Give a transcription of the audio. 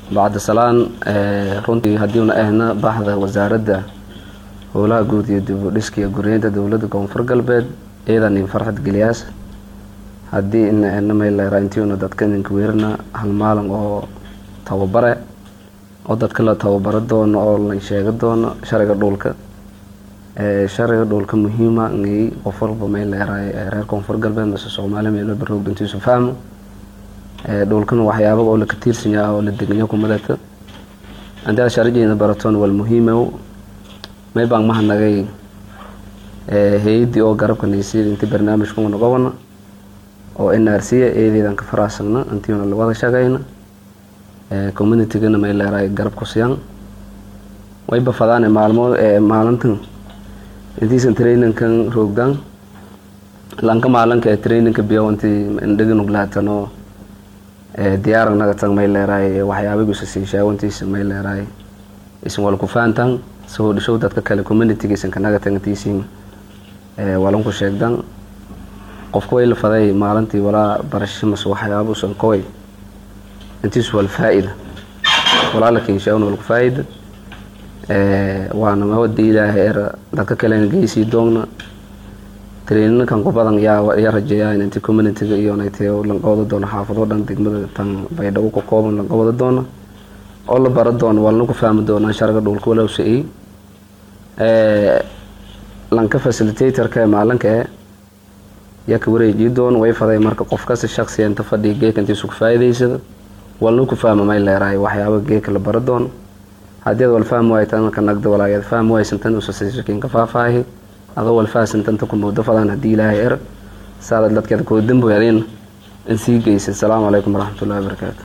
bacda salaan runtii haddiiuna ahna baxda wasaaradda howlaha guud iyo dib u dhiska iyo guryeynta dowladda koonfur galbeed iyadan in farxad geliyaas haddii ina ahna mayleera intiuna dadka idinka weerina hal maalin oo tababare oo dadka la tababaro doono oo la sheega doono sharciga dhulka sharciga dhulka muhiima ngay qof walba mayleeraay reer koonfur galbeed mase soomaaliya meelo baroog intiisu fahmo dhulkana waxyaaba oo laka tiirsan yaha oo la deganyo kumadata haddii aad sharcigeena baratoon wal muhiimow may baan mahanagay hay-addii oo garabka naysiyada intii barnaamijka una qabana oo n r c eedeedan ka faraasagna intiina lawada shaqayna communitygana may leeraay garab ku siyan wayba fadaan maalmo maalintan intiisan traininkan roogdan lanka maalinka traininka biyo intii indhaganuglaatano diyaarag nagatan may leeraay waxyaabagiisa siishaawo intiisa may leeraay isin wal ku fahantan soo dhishow dadka kale communityga isan kanagatan intiisin walanku sheegdan qofka way la faday maalintii walaa barasho mase waxyaaba usan koway intiisu wal faa-ida walaa la kinshaawna walku faa-ida waana mawada ilaahay era dadka kalena geysii doogna traininkan ku badan yaa ya rajeeyaa inti communityga iyo naytay lanqabada doono xaafado dhan degmada tan baydhabo ka kooban lanqabada doono oo la bara doono waa lanaku fahmi doonaa sharciga dhulka walowsa-ey lanka facilitatorka ee maalinka e yaa ka wareejii doono way faday marka qof kasta shaksiya inta fadhiga geeka intiisu ku faa'iidaysada walna ku fahma may leeraay waxyaaba geeka la bara doono haddii ad wal fahmi waay tan ka nagda walaageed fahmi waysantan usasaysakiin ka faahfaahi adoo wal fahansantanta ku moodo fadaan haddii ilaahay er saada dadkeeda koo damboyadin in sii geysa asalaamu calaykum waraxmatullahi wabarakaatu